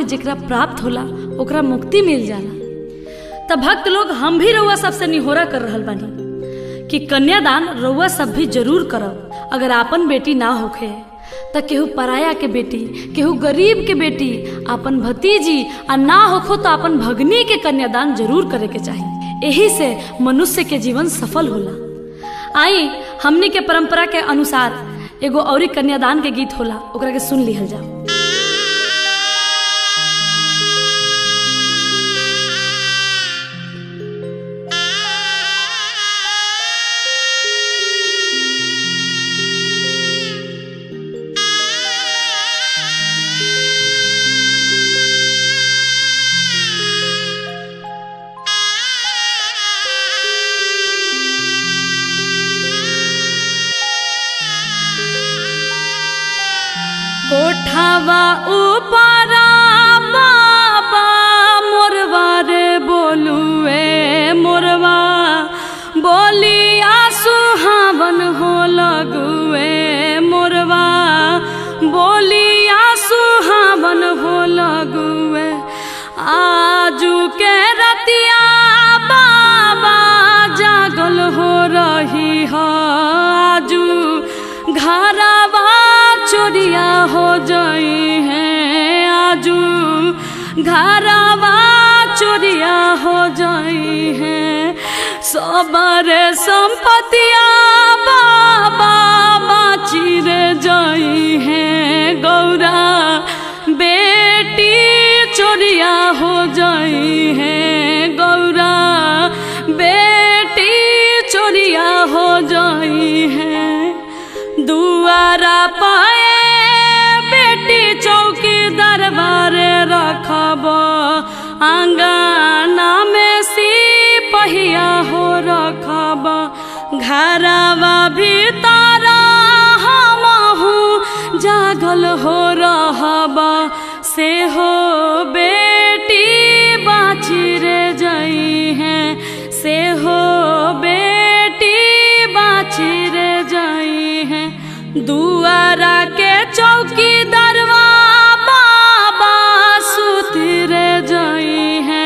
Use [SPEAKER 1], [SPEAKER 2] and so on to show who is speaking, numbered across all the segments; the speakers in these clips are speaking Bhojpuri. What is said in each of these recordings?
[SPEAKER 1] सौभाग्य जेकरा प्राप्त होला ओकरा मुक्ति मिल जाला तब भक्त लोग हम भी रउआ सबसे निहोरा कर रहल बानी कि कन्यादान रउआ सब भी जरूर करब अगर आपन बेटी ना होखे त केहू पराया के बेटी केहू गरीब के बेटी आपन भतीजी आ ना होखो तो अपन भगनी के कन्यादान जरूर करे के चाही यही से मनुष्य के जीवन सफल होला आई हमनी के परंपरा के अनुसार एगो औरी कन्यादान के गीत होला ओकरा के सुन लिहल जाओ कोठावा ऊपरा बाबा मोरवा रे बोलुए मोरवा बोलिया सुहावन हो लगुए मोरवा बोलिया सुहावन हो लगुए आजू के रतिया बाबा जागल हो रही हो आजू घरवा चोरिया हो जाई है आजू घरवा चोरिया हो जाई है सबरे संपतिया बाबा बाची रे जाई है गौरा बेटी चोरिया हो जाई है गौरा बेटी चोरिया हो जाई है दुआरा पाए बेटी चौकी दरबारे रखब आंगना में सिपहिया हो रखब घरवा भीतर हमहू जागल हो रहब से हो बेटी बाची रे जई है से हो बेटी बाची रे जई है दुआरा के चौकी दरवा बाबा सुती रे जई है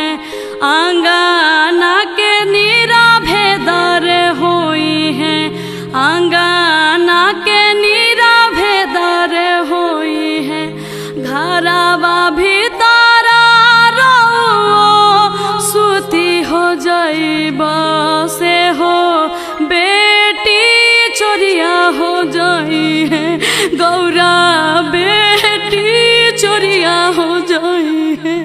[SPEAKER 1] आंगना के नीरा भेदर होई है आंगना के नीरा भेदर होई है घरवा भीतर रो सुती हो जाइब से हो बेटी चोरिया हो जाई है गौरा बेटी चोरिया हो जाई है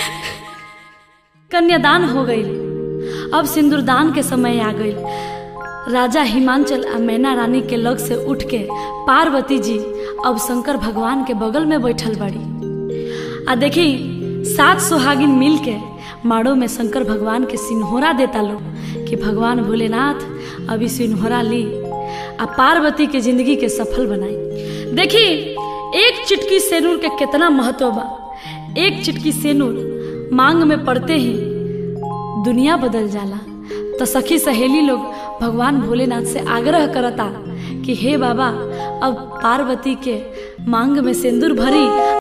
[SPEAKER 1] कन्यादान हो गई अब सिंदूरदान के समय आ गई राजा हिमांचल आ मैना रानी के लग से उठ के पार्वती जी अब शंकर भगवान के बगल में बैठल बड़ी आ देखी सात सुहागिन मिल के माड़ो में शंकर भगवान के सिन्होरा देता लोग कि भगवान भोलेनाथ अभी सिन्होरा ली आ पार्वती के जिंदगी के सफल बनाई देखी एक चिटकी सेनूर के कितना महत्व बा एक चिटकी सेनूर मांग में पड़ते ही दुनिया बदल जाला तो सखी सहेली लोग भगवान भोलेनाथ से आग्रह करता कि हे बाबा अब पार्वती के मांग में सिंदूर भरी